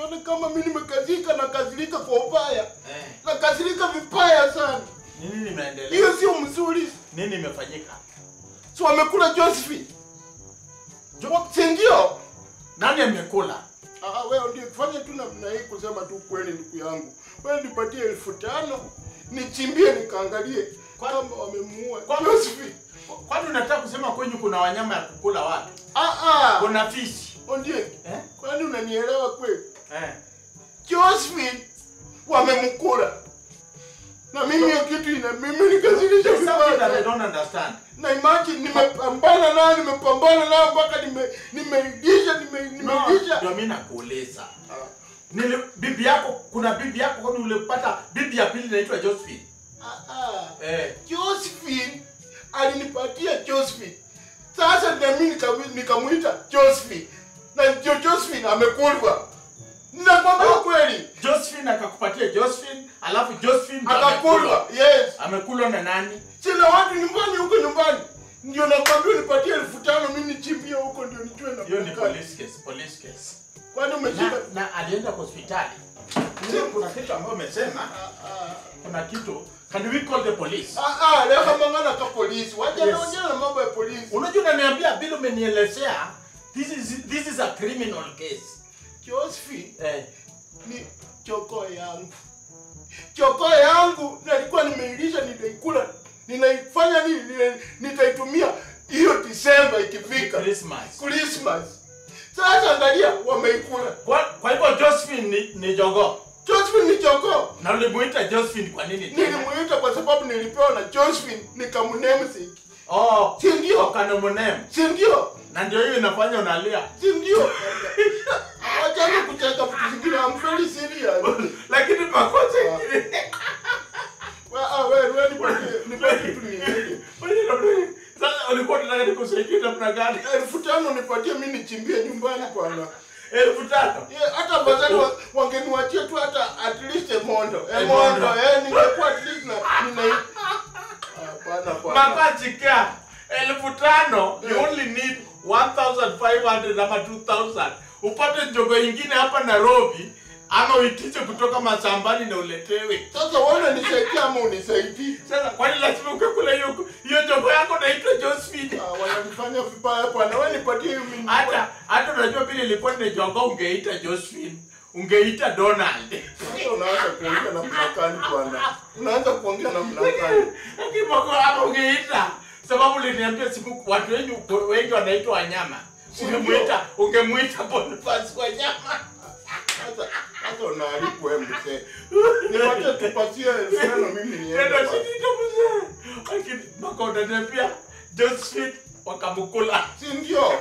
usione kama mimi nimekazika na kazilika kwa ubaya. Eh, Na kazilika vibaya sana. nini nimeendelea? Hiyo sio mzuri. Nini imefanyika? Si wamekula Josephine. Jo, si ndio? Nani amekula? Ah, wewe ndio fanya tu namna hii kusema tu kweli ndugu yangu. Wewe nipatie elfu tano nichimbie nikaangalie Kwa- kama wamemuua Kwa- Josephine. Kwani unataka kusema kwenyu kuna wanyama ya kukula watu? Ah ah. Kuna fishi. Ondie, Eh? kwani unanielewa kweli? Eh. Josephine wamemkula. Na mimi hiyo kitu ina mimi nikazilisha There's something that I vibaya. don't understand. Na imagine nimepambana nayo, nimepambana nayo mpaka nime nimeisha nime No, nimeisha. ndio mimi nakuuliza. Nili, bibi yako kuna bibi yako kwani ulipata bibi ya pili inaitwa Josephine? Ah ah. Eh. Josephine alinipatia Josephine. Sasa na mimi nikam- nikamuita Josephine. Na jo Josephine amekulwa. Ninakwambia kweli. Josephine akakupatia Josephine, alafu Josephine ndo Akakulwa. Yes. Amekulwa na nani? Sina watu nyumbani huko nyumbani. Ndio nakwambia nipatie elfu tano mimi nichimbie huko ndio nijue na Hiyo ni kukaa. police case, police case. Kwani Na, umeshika? na alienda hospitali. Sio kuna kitu ambayo umesema, Ah, ah. kuna kitu. Can we call the police? Ah ah, leo kama ngana ka polisi. Wacha Yes. naongea na mambo ya polisi. Unajua unaniambia bila umenielezea this is this is a criminal case. Josephine Eh. ni choko yangu. Choko yangu nilikuwa nimeilisha nitaikula. Ninaifanya nini? Nina- Nitaitumia hiyo Disemba ikifika. Christmas. Christmas. Sasa angalia wameikula. Kwa, kwa hivyo Josephine ni, ni jogoo. Josephine ni choko. Na ulimuita Josephine kwa nini? tena? Nilimuita kwa sababu nilipewa na Josephine nikamnemsiki. Oh, Si ndio? ukanomunem. Si ndio? Na ndio hiyo inafanya unalia. Si ndio? Wachana kucheka vitu zingine. I'm very serious. Lakini makosa ingine. Wa- ah, wewe wewe nipatie nipatie tu niende. Sasa ulikuwa unataka nikusaidia namna gani? Elfu tano nipatie mimi nichimbie nyumbani bwana. Elfu tano. Yeah, hata bazari wa- wangeniwachia tu hata at least a mondo. A A mondo, mondo. eh, ningekuwa at least na nina Hapana bwana. Makachikia elfu tano you only need 1500 ama 2000 upate njogo ingine hapa Nairobi ama uitishe kutoka mashambani na uletewe. Sasa wewe unanisaidia ama unisaidii? Sasa kwani lazima ukakula hiyo hiyo njogo yako naitwa Josephine? Ah, wananifanya vibaya bwana. Wewe nipatie hiyo mimi. Hata hata unajua vile ilikuwa ni njogo ungeita Josephine, ungeita Donald. Sasa unaanza kuongea na mnakani bwana. Unaanza kuongea na mnakani. Kiboko hapa ungeita sababu uliniambia siku watu wengi wengi wanaitwa wanyama. Si Ungemuita ungemuita Boniface wanyama. Sasa sasa unaharibu wewe mzee. Nipatie tupatie elfu tano mimi niende. Ndio bwana. shida mzee. Lakini mpaka unaniambia Josephine wakamkula. Si ndio?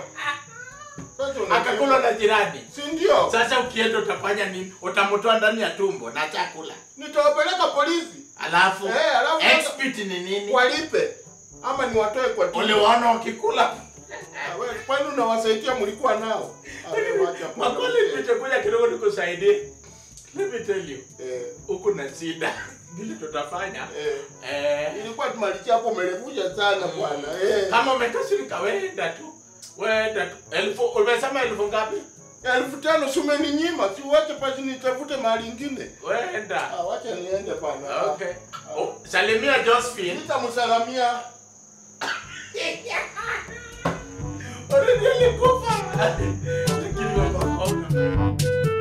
Sasa unajua- Akakula na jirani. Si ndio? Sasa ukienda utafanya nini? Utamtoa ndani ya tumbo na chakula. Nitawapeleka polisi. Alafu Eh, alafu sasa- expert ni nini? Walipe. Ama niwatoe kwa tumbo. Uliwaona wakikula. Ah, wewe, Kwani unawasaidia mlikuwa nao? Ah, wewe wacha bwana. Makole nitakuja kidogo nikusaidie. Let me tell you. Eh, Huku na shida. Vile tutafanya. eh. Eh, Ilikuwa tumalichi hapo umerevusha sana bwana. Eh. kama umekasirika wenda tu. Wenda tu. Elfu umesema elfu ngapi? Elfu tano si umeninyima, si uache basi nitafute mahali ingine. Wenda. Ah, wacha niende bwana. Okay. Oh, salimia Josephine. Nitamsalamia. Already alikufa. Lakini wako-